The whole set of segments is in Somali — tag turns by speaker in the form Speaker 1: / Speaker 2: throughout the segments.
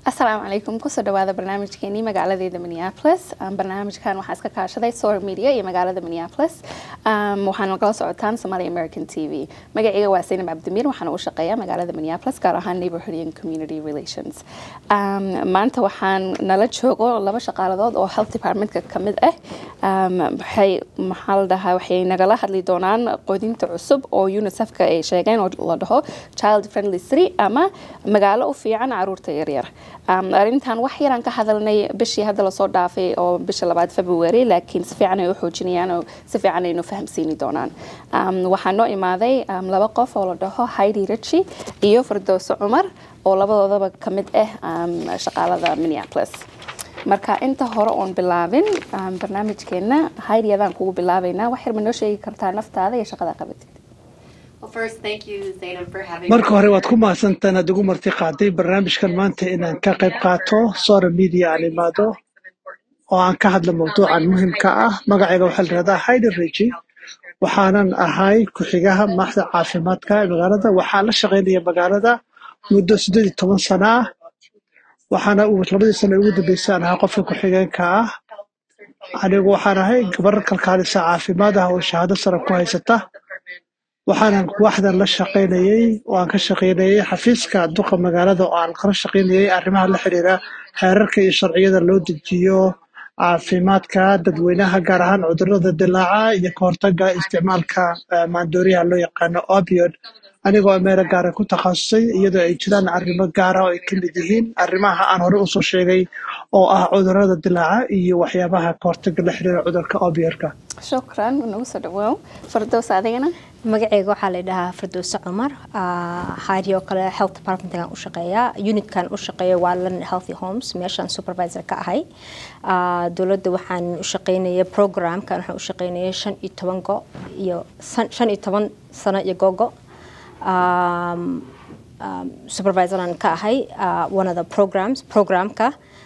Speaker 1: asalaamu calaykum kusoo dhawaada barnaamijkeenii magaaladeeda minneapolis barnaamijkan waxaa iska kaashaday sor media iyo magaalada minneapolis waxaana kala socotaan somalia american t v magacayga waa saynab cabdimiir waxaana u shaqeeya magaalada minneapolis gaar ahaan neighborhood and community relations maanta waxaan nala joogo laba shaqaaladood oo health departmentka kamid ah waxay maxaa la dhahaa waxay nagala hadli doonaan qodinta cusub oo unicefka ay sheegeen oo la dhaho child friendly city ama magaalo u fiican caruurta yaryar arrintan wax yaraan ka hadalnay bishii hadda lasoo dhaafay oo bisha labaad february laakiin si fiican ay u xoojinayaan oo si fiican aynu fahamsiini doonaan waxaa noo imaaday laba qof oo la dhaho heidi richi iyo firdowso cumar oo labadoodaba ka mid ah shaqaalada minneapolis marka inta hore oon bilaabin barnaamijkeena heidi adaan kugu bilaabaynaa wax yar ma noo sheegi kartaa naftaada iyo shaqada qabatid
Speaker 2: marka hore waad ku mahadsantaan aad ugu marti qaaday barnaamijkan maanta inaan ka qayb qaato sora media aan imaado oo aan ka hadlo mawduucan muhiimka ah magacayga waxaa la yihahdaa haidi rigi waxaanan ahay ku-xigaha maaxda caafimaadka ee magaalada waxaan la shaqaynaya magaalada muddo siddeed iyo toban sano ah waxaana labadii sano ugu dambeysay aan ahaa qofka ku-xigeenka ah anigu waxaan ahay gabar kalkaalisa caafimaad ah oo shahaado sare ku haysata waxaanan waaxdan la shaqaynayey oo aan ka shaqaynayey xafiiska duqa magaalada oo aan kala shaqaynayey arrimaha la xiriira xeerarka iyo sharciyada loo dejiyo caafimaadka dadweynaha gaar ahaan cudurada dilaaca iyo ka hortaga isticmaalka maandooriyaha loo yaqaano opiod anigoo meelo gaara ku takhasusay iyadoo ay jiraan arrimo gaara oo ay ka mid yihiin arrimaha aan hore usoo sheegay oo ah cudurada dilaaca iyo waxyaabaha ka hortaga la xiriira cudurka opiodka
Speaker 1: shukran nagu soo dhawaaw fardows adigana
Speaker 3: magaceyga waxaa la dhahaa firdowse cumar haadi oo kale health departmentkan u shaqeeya unitkan u shaqeeya waa london healthy homes meeshaan supervisor ka ahay dowladda waxaan u shaqeynaya programkan waxaan u shaqeynaya shan iyo toban go iyo shan iyo toban sano iyo gogo supervisoran ka ahay one of the programs programka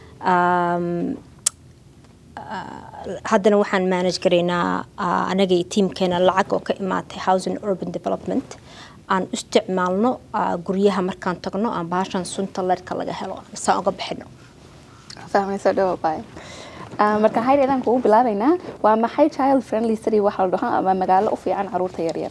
Speaker 3: haddana waxaan manage garaynaa anaga iyo tiamkeena lacag oo ka imaatay housing urban development aan isticmaalno guryaha markaan tagno aan bahashan sunta leerka laga helo saan uga bixino
Speaker 1: fahmayso dhawabay marka hayr adaan kugu bilaabaynaa waa maxay child friendly city waxa la dhaho ama magaalo u fiican caruurta yaryar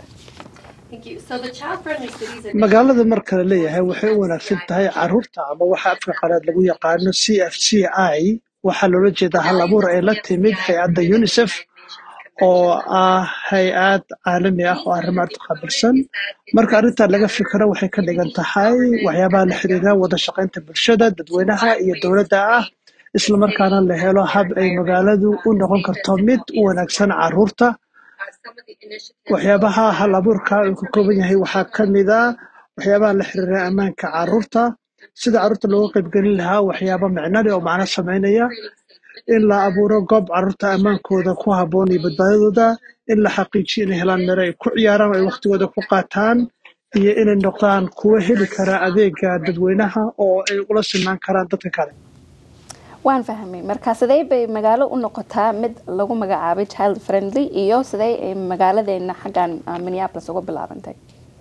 Speaker 2: magaalada marka la leeyahay waxay u wanaagsan tahay caruurta ama waxa afka qalaad lagu yaqaano c f c i waxaa loola jeedaa hal abuur ay la timid hay-adda unicef oo ah hay-ad caalami ah oo arrimaad qaabilsan marka arrintan laga fikiro waxay ka dhigan tahay waxyaabaha la xiriira wada shaqaynta bulshada dadweynaha iyo dowladda ah islamarkaana la helo hab ay magaaladu u noqon karto mid u wanaagsan caruurta waxyaabaha hal abuurka uu ka kooban yahay waxaa ka mid a waxyaabaha la xiriira ammaanka caruurta sida caruurta looga qaybgelin lahaa waxyaaba micnale oo macno samaynaya in la abuuro goob caruurta ammaankooda ku habboon iyo badbaadadooda in la xaqiijiyo inay helaan mero ay ku ciyaaraan oo ay waqtigooda ku qaataan iyo inay noqdaan kuwo heli kara adeega dadweynaha oo ay ula sinaan karaan dadka kale
Speaker 1: waan fahmay marka sidee bay magaalo u noqotaa mid lagu magacaabay child friendly iyo sidee ay magaaladeena xaggan minneapolis uga bilaabantay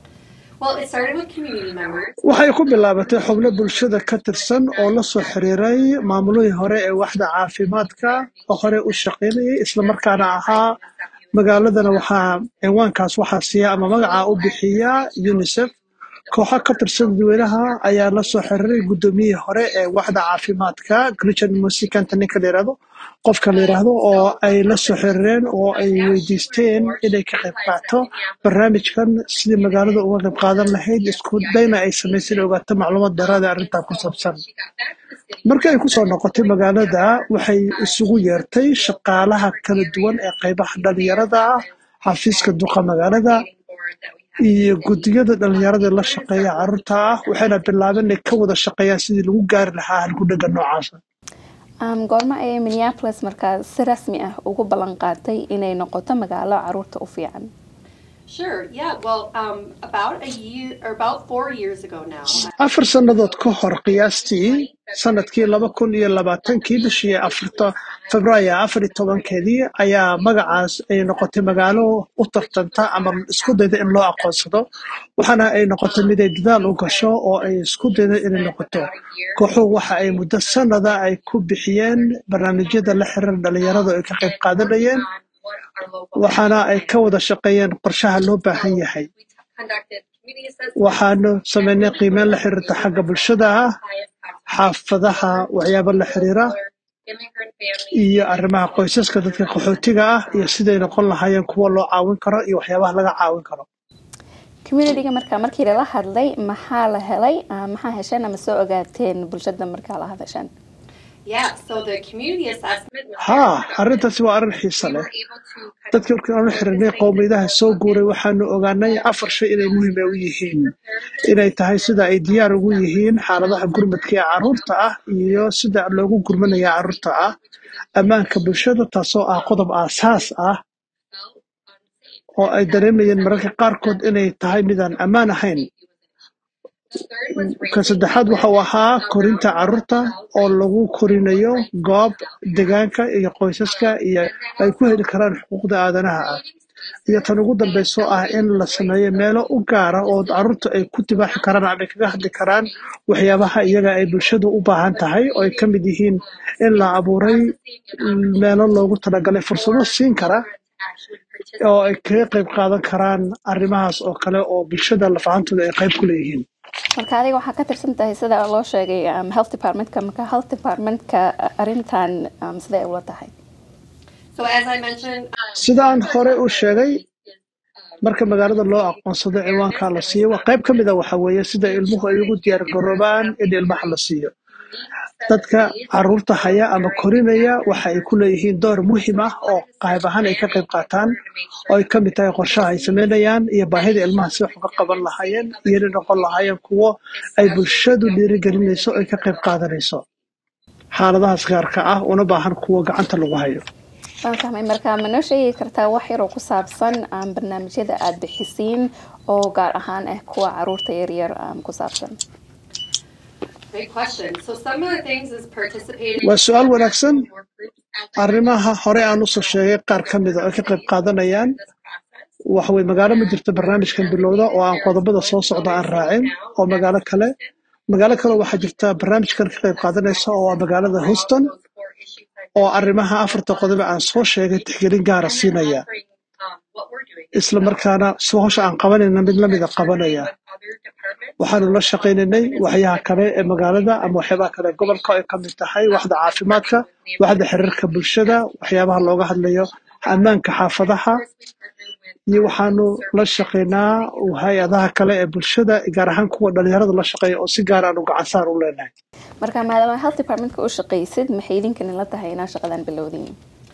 Speaker 2: waxay ku bilaabatay xubno bulshada ka tirsan oo la soo xiriiray maamulihii hore ee waxda caafimaadka oo hore u shaqaynayay islamarkaana ahaa magaaladana waxaa cinwaankaas waxaa siiya ama magacaa u bixiya unicef kooxo ka tirsan dadweynaha ayaa la soo xiriiray guddoomiyihii hore ee waxda caafimaadka christian musikanta ninka la yidhahdo qofka la yidhaahdo oo ay la soo xiriireen oo ay weydiisteen inay ka qayb qaato barnaamijkan sidii magaalada uga qayb qaadan lahayd isku dayna ay samaysay in ogaato macluumaad dheeraada arrintaa ku saabsan markii ay kusoo noqotay magaalada waxay isugu yeertay shaqaalaha kala duwan ee qaybaha dhalinyarada ah xafiiska duqa magaalada iyo guddiyada dhalinyarada la shaqeeya caruurta ah waxayna bilaabeen inay ka wada shaqeeyaan sidii lagu gaari lahaa halgudhaga noocaasa
Speaker 1: goormo ayay minneapolis markaa si rasmi ah ugu ballan qaatay inay noqoto magaalo caruurta u fiican
Speaker 4: Sure. Yeah. Well, um, about a year or about four years ago now.
Speaker 2: afar sannadood ka hor qiyaastii sanadkii laba kun iyo labaatankii bishii afarta febraayo afar iyo tobankeedii ayaa magacaas ay noqotay magaalo u tartanta ama isku dayda in loo aqoonsado waxaana ay noqotay mid ay dadaal u gasho oo ay isku dayda inay noqoto kooxuhu waxa ay muddo sannada ay ku bixiyeen barnaamijyada la xiriira dhalinyaradu ay ka qayb qaadanayeen waxaana ay ka wada shaqeeyeen qorshaha loo baahan yahay waxaanu sameynay qiimeyn la xiriirta xagga bulshada ah xaafadaha waxyaabo la xiriira iyo arrimaha qoysaska dadka qaxootiga ah iyo siday noqon lahaayeen kuwa loo caawin karo iyo waxyaabaha laga caawin karo
Speaker 1: communityga markaa markii lala hadlay maxaa la helay ah, maxaa hesheen ama soo ogaateen bulshada markaa la hadasheen
Speaker 4: Yeah. So the community assessment. was
Speaker 2: haa
Speaker 4: very productive.
Speaker 2: arrintaasi waa arrin xiiso
Speaker 4: We
Speaker 2: leh
Speaker 4: were able to kind of
Speaker 2: dadkii markii aanu xiriirnay qowmiyadaha soo guuray waxaanu ogaanay afar shay inay muhiim u yihiin inay tahay sida ay diyaar ugu yihiin xaaladaha gurmadka ee carruurta ah iyo sida loogu gurmanaya carruurta ah ammaanka bulshada taasoo ah qodob aasaas ah oo ay dareemayeen mararka qaarkood inay tahay midaan ammaan ahayn ka saddexaad waxa uu ahaa korinta carruurta oo lagu korinayo goob deegaanka iyo qoysaska iyo ay ku heli karaan xuquuqda aadanaha ah iyo tan ugu dambayso ah in la sameeyo meelo u gaara oo carruurta ay ku dibaaxi karaan ama ay kaga hadli karaan waxyaabaha iyaga ay bulshadu u baahan tahay oo ay ka mid yihiin in la abuuray meelo loogu talagalay fursado siin kara oo ay kaga qayb qaadan karaan arrimahaas oo kale oo bulshada lafahantooda ay qayb ku leeyihiin
Speaker 1: marka adiga waxaa ka tirsan tahay sida loo sheegay um, health departmentka marka health departmentka uh, arrintan um, siday ay ula tahay
Speaker 4: So as I mentioned, um,
Speaker 2: sidaan hore u sheegay marka magaalada loo aqoonsado ciwaanka la siiyo waa qayb ka mid a waxa weeye sida ilmuhu ay ugu diyaar garoobaan in ilmaha la siiyo dadka carruurta haya ama korinaya waxa ay ku leeyihiin door muhiim ah oo qayb ahaan ay ka qayb qaataan oo ay ka mid tahay qorshaha ay sameynayaan iyo baahida ilmaha si wax uga qaban lahaayeen iyo inay noqon lahaayeen kuwo ay bulshadu dhiirigelinayso oo ay ka qayb qaadanayso xaaladahaas gaarka ah una baahan kuwo gacanta lagu hayo
Speaker 1: waan fahmay marka ma noo sheegi kartaa wax yar oo ku saabsan um, barnaamijyada aad bixisiin oo gaar ahaan ah kuwa caruurta yaryar um, ku saabsan
Speaker 4: great question. So some of the things is participating.
Speaker 2: waa su-aal wanaagsan
Speaker 4: in more groups as
Speaker 2: arrimaha hore aan usoo sheegay qaar ka mida oo ay ka qayb qaadanayaan
Speaker 4: this process.
Speaker 2: waxa weye magaalo ma jirto barnaamijkan bilowda oo aan qodobada soo socda aan raacin oo magaalo kale magaalo kale waxaa jirta barnaamijkan ka qayb qaadanaysa oo waa magaalada houston
Speaker 4: Those four issues I
Speaker 2: oo arrimaha afarta qodob aan soo sheegay tixgelin gaara siinaya
Speaker 4: offering, um, what we're doing.
Speaker 2: isla markaana si hawsha aan qabanayna mid lamida qabanaya
Speaker 4: With other departments.
Speaker 2: waxaanu la shaqaynaynay waxyaha kale ee magaalada ama waxyaabaha kale ee gobolka ay ka mid tahay waxda caafimaadka waxda xiriirka bulshada waxyaabaha looga hadlayo ammaanka xaafadaha
Speaker 4: Of course, we partner with
Speaker 2: iyo waxaanu la shaqaynaa hay-adaha kale ee bulshada gaar ahaan kuwa dhalinyarada la shaqeeya oo si gaar aanu gacan saar u leenahay
Speaker 1: marka maadaama health departmentka u shaqaysid maxay idinkan la tahay inaa shaqadan bilowdiin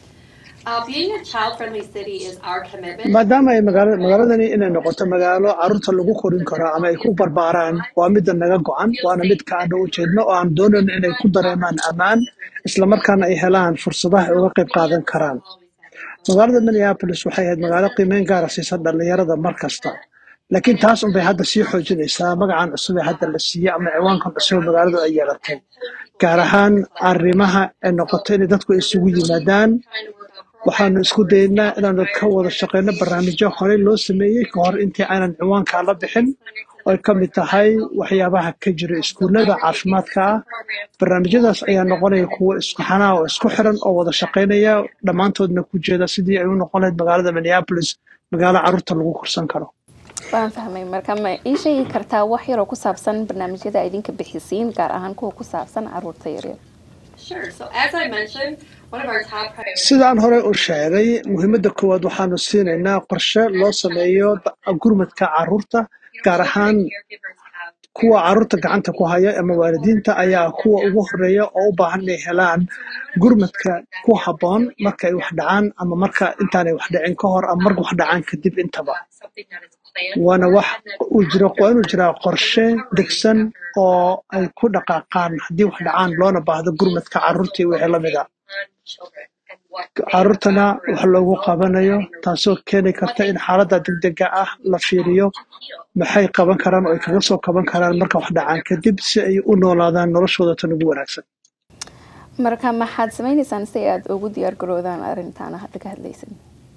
Speaker 4: Uh, being a child-friendly city is our commitment.
Speaker 2: maadaama ay magaala magaaladani inay noqoto magaalo carruurta lagu korin karo ama ay ku barbaaraan waa midda naga go-an waana midka aanu u jeedno oo aan doonayno inay ku dareemaan ammaan islamarkaana ay helaan fursadaha ay uga qayb qaadan karaan magaalada minneapolis waxay ahayd magaalo qiimeyn gaara siisa dhalinyarada mar kasta laakiin taas unbay hadda sii xoojinaysaa magacan cusub ee hadda la siiyey ama ciwaankan cusub ee magaaladu ay yeelatay gaar ahaan arrimaha ay noqoto inay dadku isugu yimaadaan waxaanu isku daynaa inaanu ka wada shaqeyno barnaamijyo horey loo sameeyey ka hor intii aanan ciwaankaa la bixin oo ay ka mid tahay waxyaabaha ka jira iskuullada caafimaadka ah barnaamijyadaas ayaa noqonaya kuwo isku xanaa oo isku xiran oo wada shaqeynaya dhammaantoodna ku jeeda sidii ay u noqon lahayd magaalada minneapolis magaalo carruurta lagu korsan karo
Speaker 1: waan fahmay marka ma ii sheegi kartaa wax yar oo ku saabsan barnaamijyada aad idinka bixisiin gaar ahaan kuwa ku saabsan caruurta yaryar
Speaker 4: Sure. So as I mentioned, one of our top priorities
Speaker 2: sidaan hore u sheegay muhiimadda koowaad waxaanu siinaynaa qorshe loo sameeyo da- gurmadka carruurta gaar ahaan
Speaker 4: caregivers have
Speaker 2: kuwa carruurta gacanta ku haya ama waalidiinta ayaa kuwa ugu horeeya oo u baahan inay helaan gurmadka ku habboon marka ay wax dhacaan ama marka intaanay wax dhicin ka hor ama marka wax dhacaan kadib intaba
Speaker 4: something that is planned
Speaker 2: waana wax uu jiro waa inuu jiraa qorshe degsan oo ay ku dhaqaaqaan haddii wax dhacaan loona baahdo gurmadka carruurta iyo wixii la mid a
Speaker 4: on children. And
Speaker 2: caruurtana wax loogu qabanayo taasoo keeni karta in xaaladda degdega ah la fiiriyo maxay qaban karaan oo ay kaga soo kaban karaan marka wax dhacaan kadib si ay u noolaadaan noloshooda tan ugu wanaagsan
Speaker 1: marka maxaad sameynaysaan si aad ugu diyaar garoodaan arrintaana hadda ka hadlaysan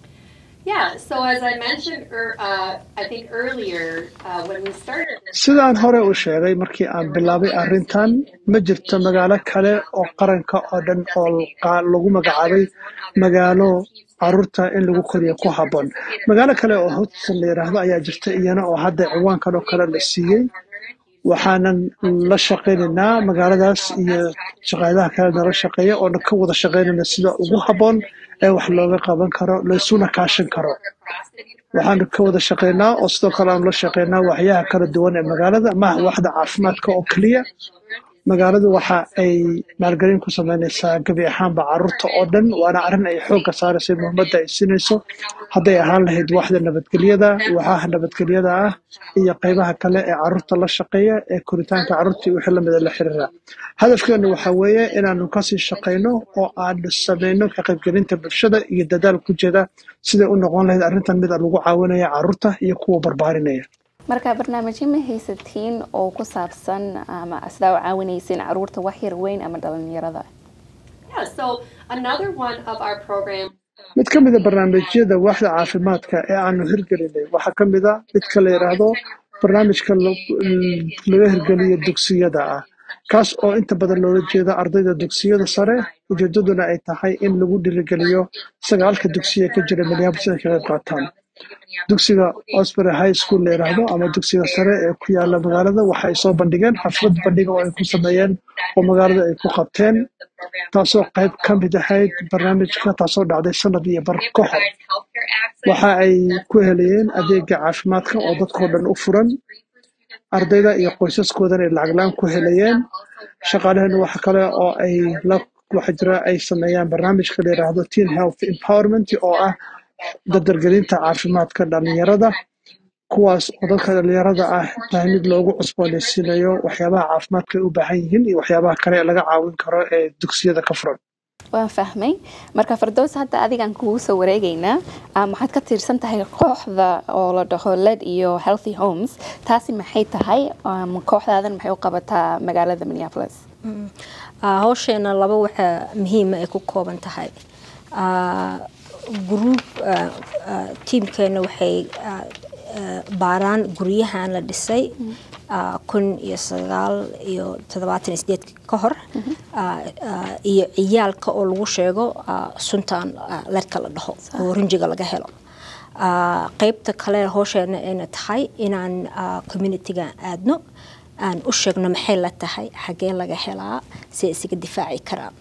Speaker 4: Yeah, so as I mentioned, er, uh, I think earlier, uh, when we started this.
Speaker 2: sidaan hore u sheegay markii aan bilaabay arrintan ma jirto magaalo kale oo qaranka oo dhan oo qa- lagu magacaabay magaalo caruurta in lagu koriyo ku habboon magaalo kale oo hudson la yidhaahdo ayaa jirta iyana oo hadda ciwaankan oo kale la siiyey waxaanan la shaqaynaynaa magaaladaas iyo shaqaalaha kale nala shaqeeya oo ka wada shaqaynayna sida ugu habboon ee wax looga qaban karo laysuna kaashan karo waxaanu ka wada shaqaynaa oo sidoo kale aanu la shaqaynaa waxyaha kala duwan ee magaalada maaha waxda caafimaadka oo keliya magaaladu waxa ay maalgelin ku sameynaysaa gebi ahaanba caruurta oo dhan waana arrin ay xoogga saarayso muhiimadda ay siinayso hadday ahaan lahayd waxda nabadgelyada waxaha nabadgelyada ah iyo qaybaha kale ee caruurta la shaqeeya ee koritaanka caruurta iyo wixii lamida la xiriira hadafkeenu waxa weeye inaanu kasii shaqayno oo aanu sameyno ka qaybgelinta bulshada iyo dadaal ku jeeda siday u noqon lahayd arrintan mid lagu caawinaya caruurta iyo kuwa barbaarinaya
Speaker 1: marka barnaamijyo ma haysatiin oo ku saabsan ama sidaa u caawinaysiin caruurta wax yar weyn ama dhalinyarada
Speaker 4: Yeah, so another one of our programs.
Speaker 2: mid ka mid a barnaamijyada waaxda caafimaadka ee aanu hirgelinay waxaa ka mid a midka la yidhaahdo barnaamijka lo- laga hirgeliyo dugsiyada ah kaas oo inta badan loola jeeda ardayda dugsiyada sare ujeedaduna ay tahay in lagu dhiirigeliyo sagaalka dugsiya ka jira minneapolis inay ka qayb qaataan dugsiga osbury high school la yidhaahdo ama dugsiga sare ee ku yaala magaalada waxa ay soo bandhigeen xaflad bandhiga oo ay ku sameeyeen oo magaalada ay ku qabteen taasoo qayb ka mid ahayd barnaamijka taasoo dhacday sanad iyo bar ka hor waxa ay ku helayeen adeega caafimaadka oo dadkoo dhan u furan ardayda iyo qoysaskoodana ay lacag la-aan ku helayeen shaqaalaheenu waxa kale oo ay la waxa jira ay sameeyaan barnaamijka la yidhaahdo teen health empowerment oo ah dardargelinta caafimaadka dhalinyarada kuwaas oo dadka dhalinyarada ah tahay mid loogu cusboonaysiinayo waxyaabaha caafimaadka ay u baahan yihiin iyo waxyaabaha kale ee laga caawin karo ee dugsiyada ka furan
Speaker 1: waan fahmay marka fardows hadda adigaan kugu soo wareegaynaa ah, maxaad ka tiirsan tahay kooxda oo la dhaho led iyo healthy homes taasi maxay tahay um, kooxdaadan maxay u qabataa magaalada minneapolis
Speaker 3: Ah, hawsheena laba waxa muhiima ay ku kooban tahay Ah, group ah, ah, tiimkeena waxay ah, ah, baaraan guryahan la dhisay ah, kun iyo sagaal iyo toddobaatan iyo sideed ka hor Ah, ah, iyo ciyaalka oo lagu sheego ah, suntan ah, ledka la dhaho oo rinjiga laga helo Ah, qaybta kale hawsheena ayna tahay inaan ah, communityga aadno aan u sheegno maxay la tahay xagee laga helaa si ay isaga difaaci karaan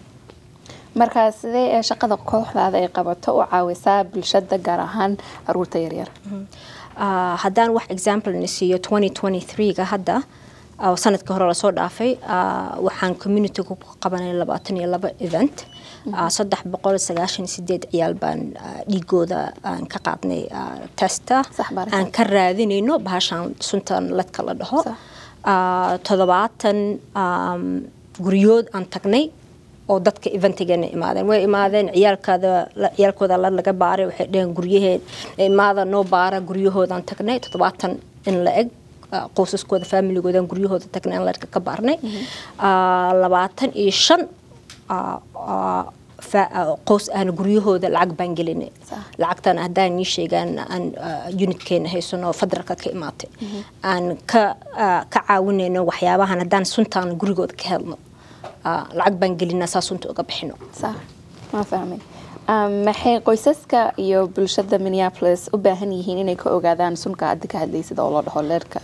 Speaker 1: marka sidee ee shaqada kooxdaada ay qabato u caawisaa bulshada gaar ahaan caruurta yaryar
Speaker 3: Ah, haddaan wax example na siiyo 2023ga hadda oo sanadka hore lasoo dhaafay ah, waxaan community ku qabanay labaatan iyo laba event Ah, saddex boqol sagaashan iyo sideed ciyaal baan ah, dhiigooda aan ka qaadnay ah, testa
Speaker 1: Sax, baaritaan.
Speaker 3: aan ka raadinayno bahashan suntan ladka la dhaho
Speaker 1: Sax.
Speaker 3: Ah, toddobaatan um, guryood aan tagnay oo dadka eventigeena imaadeen way imaadeen ciyaalkaada la- ciyaalkooda la laga baaray waxay dheheen guryaheen imaada noo baara guryahoodaan tagnay toddobaatan in la eg ah, qoysaskooda familigoodan guryahooda tagnay aan ladka ka baarnay Ah, labaatan iyo shan ah, ah, fa- ah, qoys ahna guryahooda lacag baan gelinay
Speaker 1: Sax.
Speaker 3: lacagtan haddaan nii sheegaan aan ah, unitkeena haysano federaalka ka imaatay aan ka ah, ka caawinayno waxyaabahan haddaan suntaan gurigooda ka helno ah, lacag baan gelinaa saa sunta uga bixino
Speaker 1: sax waan fahmay Um, maxay qoysaska iyo bulshada minneapolis u baahan yihiin inay ka ogaadaan sunka hadda ka hadlaysid oo la dhaho leerka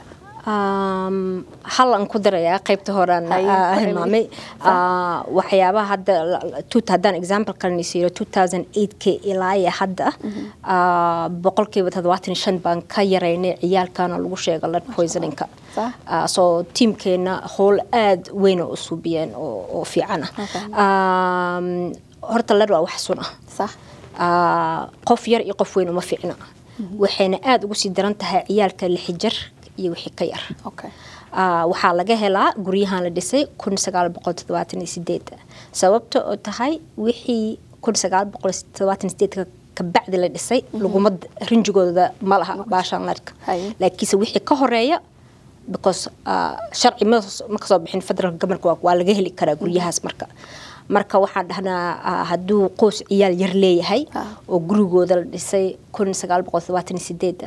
Speaker 3: Um, hal aan ku darayaa qaybta horaan
Speaker 1: Haye,
Speaker 3: ah,
Speaker 1: ku
Speaker 3: hilmaamay
Speaker 1: celi.
Speaker 3: Ah, waxyaabaha hadda la- la- tut- haddaan example kaleni siiyo 2008k ilaa iyo hadda ah, boqolkiiba toddobaatan iyo shan baan ka yaraynay ciyaalkana lagu sheega lead poisoningka
Speaker 1: Sax.
Speaker 3: Ah, soo tiimkeena howl aad weyn oo u suubiyeen oo oo fiican
Speaker 1: Okay.
Speaker 3: ah Um, horta lead waa wax sun ah
Speaker 1: sax
Speaker 3: Ah, qof yar iyo qof weyn uma fiicna waxayna aada ugu sii daran tahay ciyaalka lixi jar iyo wixii ka yar
Speaker 1: okay
Speaker 3: Ah, waxaa laga helaa guryahan la dhisay kun sagaal boqol toddobaatan iyo sideed sababta oo tahay wixii kun sagaal boqol todobaatan sideedka kabacdi la dhisay laguma rinjigooda ma laha baashaan ledka
Speaker 1: Haye.
Speaker 3: laakiinse wixii ka horeeya because ah, sharci ma ma kasoo bixin federal governorka waa- waa laga heli karaa guryahaas marka marka waxaan dhahnaa ah, hadduu qoys ciyaal yar leeyahay
Speaker 1: Ah.
Speaker 3: oo gurigooda la dhisay kun sagaal boqol todobaatan iyo sideed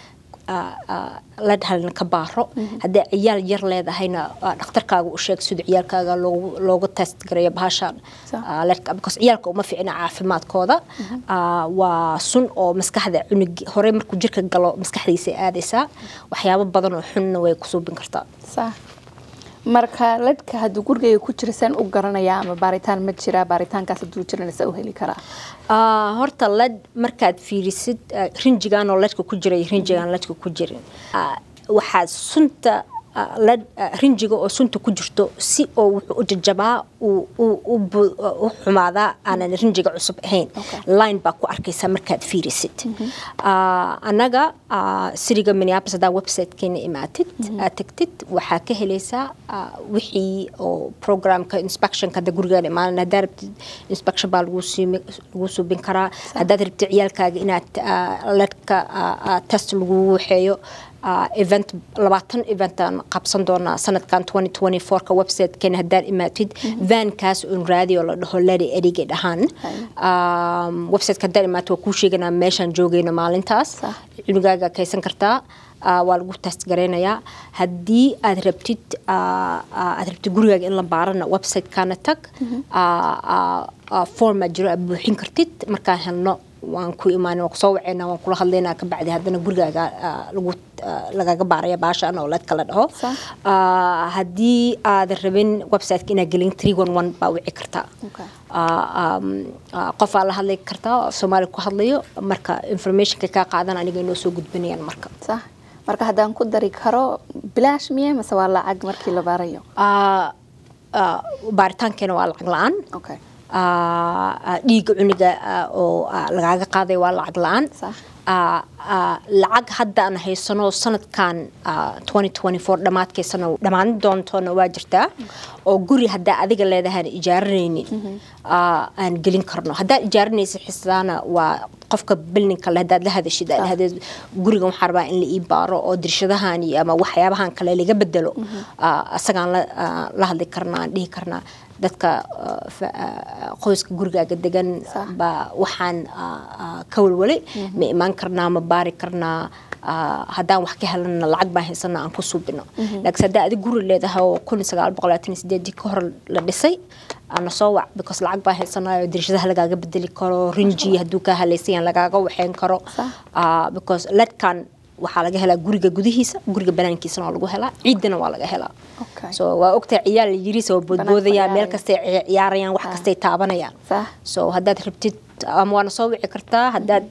Speaker 3: la dhahalna ka baaro haddii ciyaal yar leedahayna ah, dhakhtarkaaga u sheeg sida ciyaalkaaga loogu loogu test gareeyo bahashaan
Speaker 1: Sax.
Speaker 3: ah, ledka because ciyaalka uma fiicna caafimaadkooda Ah, waa sun oo maskaxda cunug hore markuu jirka galo maskaxdiisa aadaysaa waxyaabo badan oo xunna way ku suubin kartaa
Speaker 1: sax marka ledhka hadduu gurigayga ku jira saan u garanaya ama baaritaan ma jira baaritaankaas hadduu jirana saa u heli karaa
Speaker 3: Ah, horta led markaad fiirisid ah, rinjigan oo ledka ku jira iyo rinjigan ledka ku jirin ah, waxaa sunta ah, led ah, rinjiga oo sunta ku jirto si oo wuxuu u jajabaa uu- uu u bu- u xumaadaa aanan rinjiga cusub ahayn
Speaker 1: Okay.
Speaker 3: line baa ku arkaysaa markaad fiirisid Ah, annaga ah, siriga minneapolis haddaa websitekeena imaatid aad tagtid waxaa ka helaysaa ah, wixii oo programka inspectionka hadda gurigaan imaanan haddaa rabtid inspection baa lagu siimi- lagu suubin karaa haddaad rabtid ciyaalkaaga inaad ah, ledka ah, ah, test lagu waxeeyo ah, event labaatan eventaan qabsan doonaa sanadkan 2024ka websitekeena haddaad imaatid vankaas un raadiyo la dhaho lady erige dhahaan Um, websiteka haddaad imaato waa kuu sheeganaa meeshaan joogayno maalintaas
Speaker 1: Sax.
Speaker 3: cunugaaga kaysan kartaa ah, waa lagu test gareynayaa haddii aad rabtid ah, ah, aad rabtid gurigaaga in la baarana websitekaana tag ah, ah, ah, form aa jiro aad buuxin kartid markaan helno waan ku imaan waan kusoo waceynaa waan kula hadlaynaa kabacdi haddana gurigaaga ah, lagu ah, lagaga baaraya baashaan oo ledka la dhaho
Speaker 1: Sax.
Speaker 3: Ah, haddii aad rabin websiteka inaad gelin 311 baa wici kartaa
Speaker 1: Okay.
Speaker 3: Ah, um, ah, qofaa la hadli kartaa oo soomaali ku hadlayo marka informationka kaa qaadan aniga inoo soo gudbinayaan marka
Speaker 1: sax marka haddaan ku dari karo bilaash miye mase waa lacag markii la baarayo
Speaker 3: Ah, ah, baaritaankeena waa lacag la-aan
Speaker 1: okay
Speaker 3: Ah, ah, dhiigga cuniga ah, oo ah, lagaaga qaaday waa lacag la-aan
Speaker 1: Sax.
Speaker 3: Ah, ah, lacag hadda aan haysano sanadkan ah, 2024 dhammaadkeysana dhammaan doontona waa jirtaa oo guri haddaa adiga leedahaan ijaaranaynin ah, aan gelin karno haddaad ijaaranaysa xisaana waa qofka bilninka le haddaad la hadashid aad dhahdeed gurigan waxaa rabaa in la ii baaro oo dirshadahan iyo ama waxyaabahan kale laga bedelo ah, asagaan la ah, la hadli karnaa aan dhihi karnaa dadka ah, fa- ah, qoyska gurigaaga degan
Speaker 1: Sax.
Speaker 3: baa waxaan ah, ah, ka walwalay ma imaan karnaa ma baari karnaa ah, haddaan wax ka helana lacag baan haysana aan ku suubino laakiin haddaa adig guri leedahay oo kun sagaal boqol labaatan iyo sideedii ka hor la dhisay ana soo wac because lacag baan haysanayo dirshadaha lagaaga bedeli karo rinji hadduu kaa halaysayan lagaaga waxeyn karo
Speaker 1: Sax.
Speaker 3: Ah, because ledkan waxaa laga helaa guriga gudihiisa guriga banaankiisana waa lagu helaa ciidana waa laga helaa
Speaker 1: Okay.
Speaker 3: so waa ogtahay ciyaal yiriisa oo boodboodayaan meel
Speaker 1: ciyaaraya.
Speaker 3: kastay ci- ciyaarayaan wax kastay taabanayaan
Speaker 1: sax
Speaker 3: so haddaad rabtid ama waana soo wici kartaa haddaad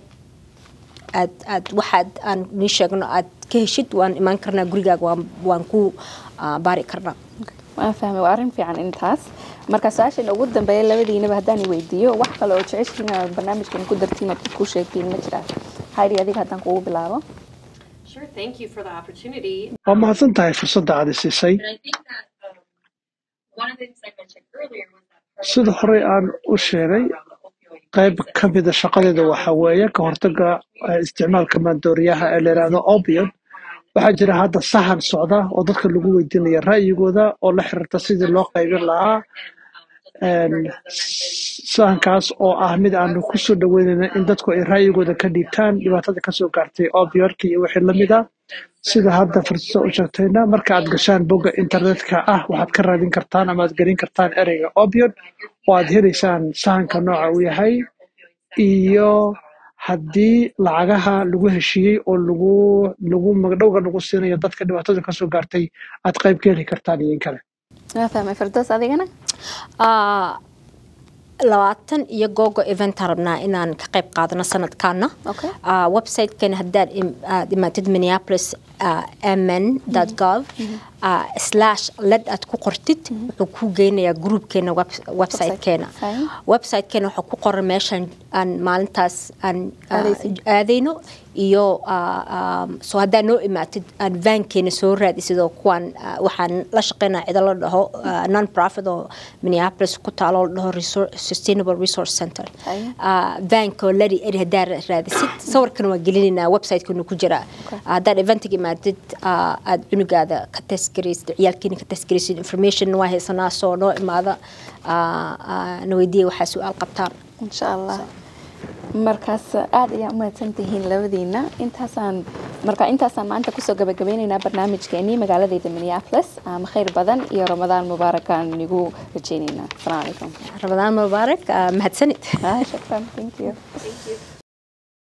Speaker 3: aad aad waxaad aan nii sheegno aad ka heshid waan imaan karnaa gurigaaga waan waan ku ah, baari karnaa
Speaker 1: waan fahmay waa arrin fiican intaas marka su-aashan ugu dambeeya labadiinaba haddaan i weydiiyo wax kale oo jeceshiin aad barnaamijkan ku dartiin ood ku sheegtiin ma jiraan haydi adiga haddaan kugu bilaabo
Speaker 4: Sure, thank you for the opportunity.
Speaker 2: waa mahadsan tahay fursadda aad i siisay
Speaker 4: And I think that um, one of the things I mentioned earlier was that part of
Speaker 2: sida horey aan u sheegay
Speaker 4: around the opioid
Speaker 2: qayb ka mida shaqadeeda waxaa weeye ka hortagga eh, isticmaalka maandooriyaha ee la yidhaahdo opium waxaa jira hadda sahan socda oo dadka lagu weydiinaya ra'yigooda oo la xiriirta sidii loo qaybin lahaa Een, sahankaas oo ah mid aanu ku soo dhaweynayna in dadku ay ra'yigooda ka dhiibtaan dhibaatada kasoo gaartay opioidka iyo wixii lamid ah sida hadda fursada u sheegtayna marka aad gashaan bogga internetka ah waxaad ka raadin kartaan ama aad gelin kartaan ereyga opioid oo aad helaysaan sahanka nooca uu yahay iyo haddii lacagaha lagu heshiiyey oo lagu lagu magdhowga lagu siinayo dadka dhibaatada kasoo gaartay aad qayb ka heli kartaan iyo in kale
Speaker 1: waan fahmay fardoos adigana
Speaker 3: Ah, labaatan iyo googo event rabnaa inaan ka qayb qaadano sanadkaana
Speaker 1: Okay.
Speaker 3: Ah, websitekeena haddaad im- aad imaatid minneapolis ah, mn gov ah, slash led aad ku qortid wuxuu ku geynayaa groupkeena web- websitekeena
Speaker 1: Fine.
Speaker 3: websitekeena waxaa ku qoran meeshan aan maalintaas aan ah,
Speaker 1: Aadaysid.
Speaker 3: aadayno iyo so haddaa noo imaatid aan vaankeena soo raadisid oo kuwaan waxaan la shaqeynaa cido la dhaho non profit oo minneapolis ku taalo la dhaho sustainable resource center vaanka oo lari eri haddaa raadisid sawirkana waa gelinaynaa website-kana ku jira haddaad eventiga imaatid aad cunugaada ka testgaraysid ciyaalkeena ka testgaraysid information waa haysanaa soo noo imaada na weydiiya waxaa su-aal qabtaan
Speaker 1: insha allah markaas aada ayaa umahadsan tihiin labadiina intaasaan marka intaasaan maanta kusoo gabagabeyneynaa barnaamijkeenii magaaladeyda minneapolis khayr badan iyo ramadaan mubaarakaan nigu rajeyneynaa asalaamu calaykum
Speaker 3: ramadaan mubaarak mahadsanid
Speaker 1: shukran thank you